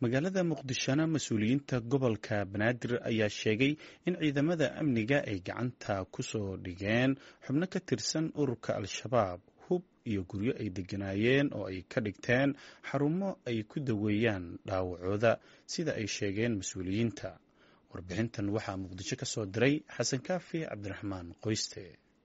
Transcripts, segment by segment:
magaalada muqdishona mas-uuliyiinta gobolka banaadir ayaa sheegay in ciidamada amniga ay gacanta ku soo dhigeen xubno ka tirsan ururka al-shabaab hub iyo guryo ay degganaayeen oo ay ka dhigteen xarumo ay ku daweeyaan dhaawacooda sida ay sheegeen mas-uuliyiinta warbixintan waxaa muqdisho ka soo diray xasan kaafi cabdiraxmaan qoyste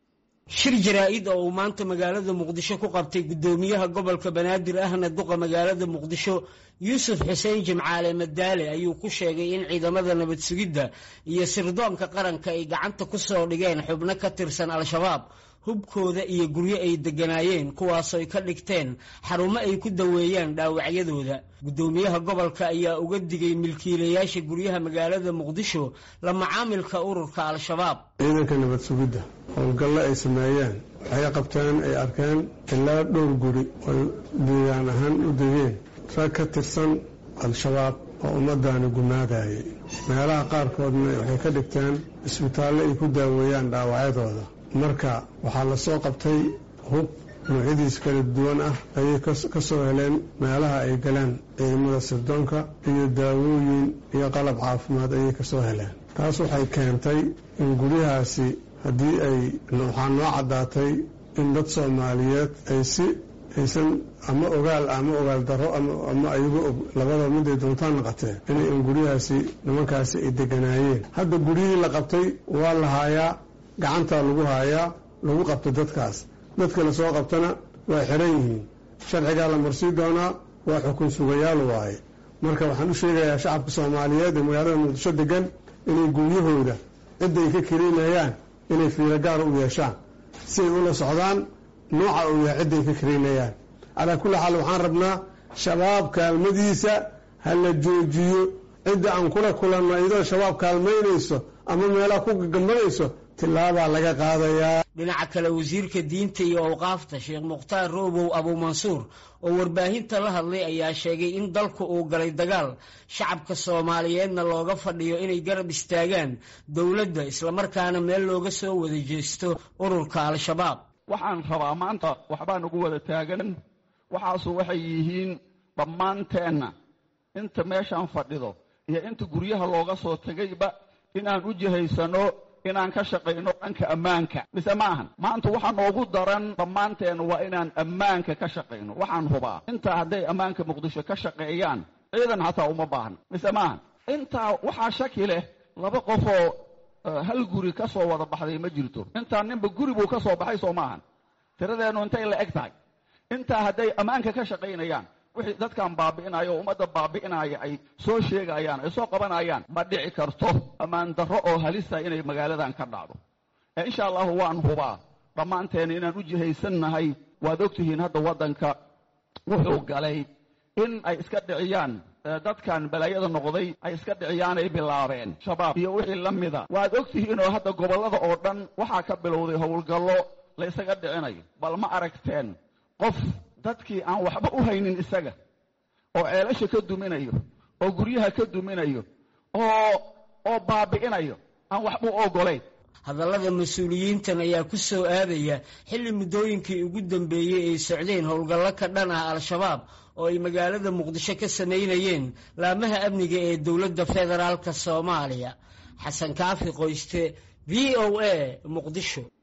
shir jaraa-id oo uu maanta magaalada muqdisho ku qabtay guddoomiyaha gobolka banaadir ahna duqa magaalada muqdisho yuusuf xuseen jimcaale madaale ayuu ku sheegay in ciidamada nabad sugidda iyo sirdoonka qaranka ay gacanta ku soo dhigeen xubno ka tirsan al-shabaab hubkooda iyo guryo ay degganaayeen kuwaasooy ka dhigteen xarumo ay ku daweeyaan dhaawacyadooda guddoomiyaha gobolka ayaa uga digay milkiilayaasha guryaha magaalada muqdisho la macaamilka ururka al-shabaab ciidanka nabad sugidda howlgalle ay sameeyeen waxay qabteen ay arkeen ilaa dhowr guri oy deegaan ahaan u degeen rag ka tirsan al-shabaab oo ummaddaani gumaadayay meelaha qaarkoodna waxay ka dhigteen isbitaallo ay ku daaweeyaan dhaawacyadooda marka waxaa la soo qabtay hub noocyadiis kala duwan ah ayay ka soo heleen meelaha ay galeen ciidamada sirdoonka iyo daawooyin iyo qalab caafimaad ayay ka soo heleen taas waxay keentay in guryahaasi haddii ay waxaa noo caddaatay in dad soomaaliyeed ay si aysan ama ogaal ama ogaal darro ama ayago og labada miday doontaan naqatee inay in guryahaasi nimankaasi ay deganaayeen hadda guryihii la qabtay waa la haayaa gacantaa lagu haayaa lagu qabto dadkaas dadka la soo qabtana waa xiran yihiin sharcigaa la marsii doonaa waa xukun sugayaal waaye marka waxaan u sheegayaa shacabka soomaaliyeed ee magaalada muqdisho degan inay guryahooda cidda ay ka karaynayaan inay fiiro gaara u yeeshaan si ay ula socdaan nooca uu yahay cidda ay ka karaynayaan calaa kulli xaal waxaan rabnaa shabaab kaalmadiisa ha la joojiyo cidda aan kula kulanno iyadoo shabaab kaalmaynayso ama meelaha ku gagambanayso tilaabaa laga qaadayaa dhinaca kale wasiirka diinta iyo awqaafta sheekh mukhtaar roobow abuumansuur oo warbaahinta la hadlay ayaa sheegay in dalku uu galay dagaal shacabka soomaaliyeedna looga fadhiyo inay garab istaagaan dowladda islamarkaana meel looga soo wada jeesto ururka al-shabaab waxaan rabaa maanta waxbaa nagu wada taagan waxaasu waxay yihiin dhammaanteenna inta meeshaan fadhido iyo inta guryaha looga soo tegayba inaan u jihaysano inaan ka shaqayno dhanka ammaanka mise ma ahan maanta waxaa noogu daran dhammaanteen waa inaan ammaanka ka shaqayno waxaan hubaa intaa hadday ammaanka muqdisho ka shaqeeyaan ciidan xataa uma baahan mise ma ahan intaa waxaa shaki leh laba qofoo hal guri ka soo wada baxday ma jirto intaa ninba guri buu ka soo baxay soo ma ahan tiradeennu intay la eg tahay intaa hadday ammaanka ka shaqaynayaan wixii dadkan baabi'inayo o ummadda baabi'inaya ay soo sheegayaan ay soo qabanayaan ma dhici karto ammaan darro oo halisa inay magaaladan ka dhacdo ee insha allahu waan hubaa dhammaanteena inaan u jihaysannahay waad ogtihiin hadda waddanka wuxuu galay in ay iska dhiciyaan dadkan balaayada noqday ay iska dhiciyaanay bilaabeen shabaab iyo wixii la mida waad ogtihiinoo hadda gobollada oo dhan waxaa ka bilowday howlgallo la ysaga dhicinayo bal ma aragteen qof dadkii aan waxba u haynin isaga oo ceelasha ka duminayo oo guryaha ka duminayo oo oo baabi'inayo aan waxba u ogolayn hadallada mas-uuliyiintan ayaa ku soo aadaya xilli muddooyinkii ugu dambeeyey ay socdeen howlgallo ka dhan ah al-shabaab oo ay magaalada muqdisho ka samaynayeen laamaha amniga ee dowladda federaalka soomaaliya xasan kaafi qoyste v o a muqdisho